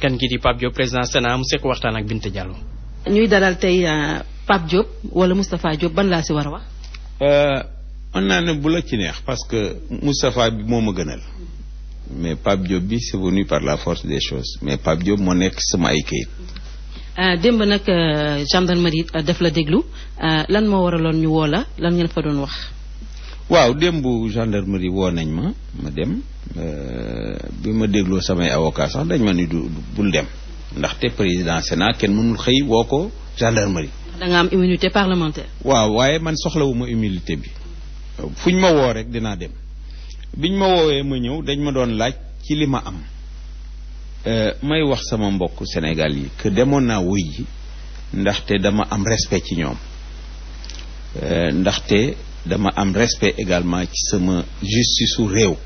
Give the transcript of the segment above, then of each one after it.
kan gi di Pape Diop président Sénat mu sekk waxtaan ak Binta Diallo. ñuy dalal tey Pape Diop wala Moustapha Diop ban laa si war a wax. mën naa ne bu la ci neex parce que Moustapha bi moo ma gënal mais Pape Diop bi c'est venu par la force des choses mais Pape Diop moo nekk sama ay kayit. démb nag gendarmerie def la déglu lan moo waraloon ñu woo la lan ngeen fa doon wax. waaw démb gendarmerie woo nañ ma ma dem bi ma dégloo samay avocat sax dañ ma ni du bul dem ndaxte président Sénat kenn mënul xëy woo ko gendarmerie. da nga am immunité parlementaire. waaw waaye man soxlawuma immunité bi fuñ ma woo rek dinaa dem biñ ma woowee ma ñëw dañ ma doon laaj ci li ma am. may wax sama mbokk Sénégal yi que demoon naa wuy ji ndaxte dama am respect ci ñoom ndaxte dama am respect également ci sama justice su réew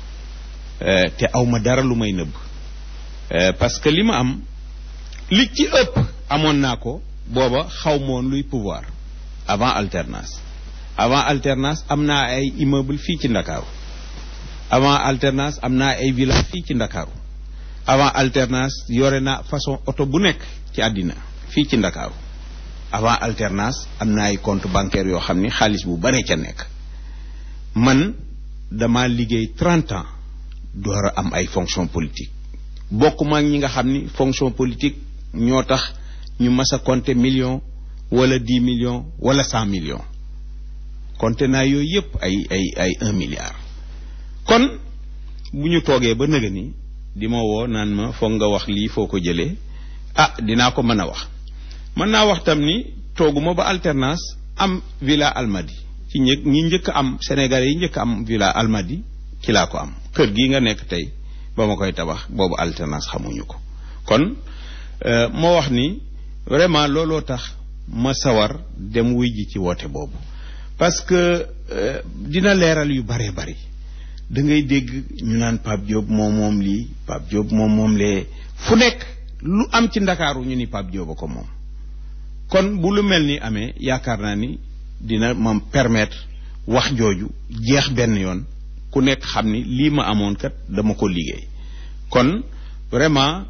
te awma dara lu may nëbb parce que li ma am li ci ëpp amoon naa ko booba xaw moon luy pouvoir avant alternance avant alternance am naa ay immeuble fii ci Ndakaaru avant alternance am naa ay villa fii ci Ndakaaru avant alternance yore na façon oto bu nekk ci àddina fii ci ndakaaru avant alternance am na ay compte bancaire yoo xam ni xaalis bu bare ca nekk man dama liggéey trente ans door a am ay fonction politique bokkuma ak ñi nga xam ni fonction politique ñoo tax ñu mas a compter million wala dix millions wala cent millions compter naa yooyu yépp ay ay ay un milliard kon bu ñu toogee ba nëga ni di ma woo naan ma foog nga wax lii foo ko jëlee ah dinaa ko mën a wax mën naa wax tam ni tooguma ba alternance am villa almadi ci ñë ñi njëkk am sénégalais yi njëkk am villa almadi ci laa ko am kër gii nga nekk tey ba ma koy tabax boobu alternance xamuñu ko kon moo wax ni vraiment looloo tax ma sawar dem wuy ji ci woote boobu parce que dina leeral yu bare bari da ngay dégg ñu naan Pape Diop moom moom lii Pape Diop moom moom lee fu nekk lu am ci ndakaaru ñu ni Pape Diop a ko moom kon bu lu mel ni amee yaakaar naa ni dina ma permettre wax jooju jeex benn yoon ku nekk xam ni lii ma amoon kat dama ko liggéey kon vraiment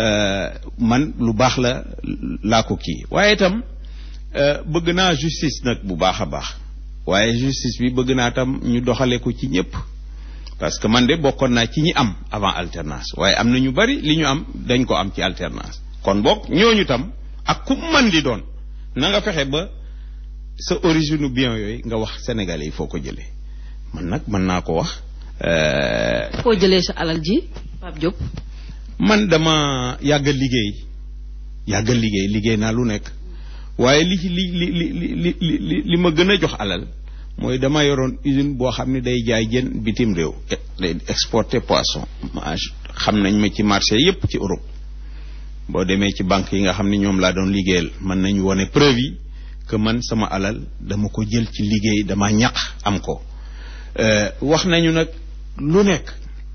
man lu baax la laa ko kii waaye itam bëgg naa justice nag bu baax a baax waaye justice bi bëgg naa tam ñu doxale ko ci ñépp parce que man de bokkoon naa ci ñi am avant alternance waaye am na ñu bari li ñu am dañ ko am ci alternance kon bokk ñooñu tam ak ku man di doon na nga fexe ba sa origine bien yooyu nga wax sénégalais yi foo ko jëlee man nag mën naa ko wax. foo jëlee sa alal ji Pape Diop. man dama yàgg liggéey yàgg liggéey liggéey naa lu nekk waaye li ci li li li li li ma gën a jox alal. mooy dama yoroon usine boo xam ne day jaay jën bitim réew day exporter poisson xam nañ ma ci marché yépp ci Europe boo demee ci banque yi nga xam ne ñoom laa doon liggéeyal mën nañu wone preuve yi que man sama alal dama ko jël ci liggéey dama ñaq am ko wax nañu nag lu nekk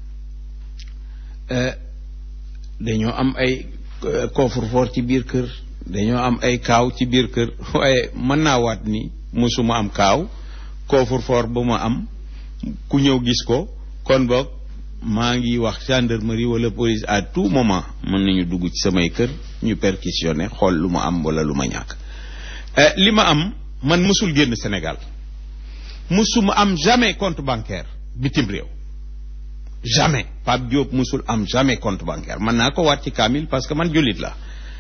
dañoo am ay coffre-fort ci biir kër dañoo am ay kaaw ci biir kër waaye mën naa waat ni mosuma am kaaw coffre-fort ba ma am ku ñëw gis ko kon boog maa ngi wax gendarmerie wala police à tout moment mën nañu dugg ci samay kër ñu perquisitionné xool lu ma am wala lu ma ñàkk li ma am man mësul génn Sénégal mësuma am jamais compte bancaire bitim réew jamais Pape Diop mësul am jamais compte bancaire man naa ko waat ci kaamil parce que man jullit la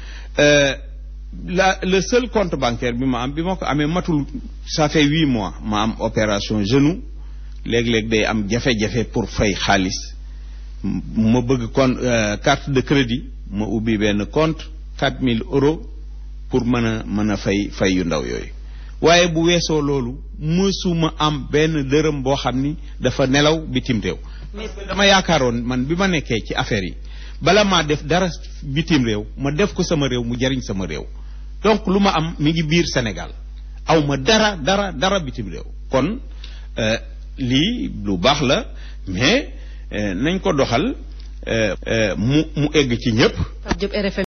la le seul compte bancaire bi ma am bi ma ko amee matul ça fait huit mois ma am opération genou léeg-léeg day am jafe-jafe pour fay xaalis ma bëgg kon carte de crédit ma ubbi benn compte quatre mille euros pour mën a mën a fay fay yu ndaw yooyu waaye bu weesoo loolu mësuma am benn dërëm boo xam ni dafa nelaw bitim réew dama yaakaaroon man bi ma nekkee ci affaire yi bala maa def dara bitim réew ma def ko sama réew mu jariñ sama réew donc lu ma am mi ngi biir Sénégal aw ma dara dara dara bitim réew kon lii lu baax la mais nañ ko doxal mu mu egg ci ñëpp. Pape Diop RFM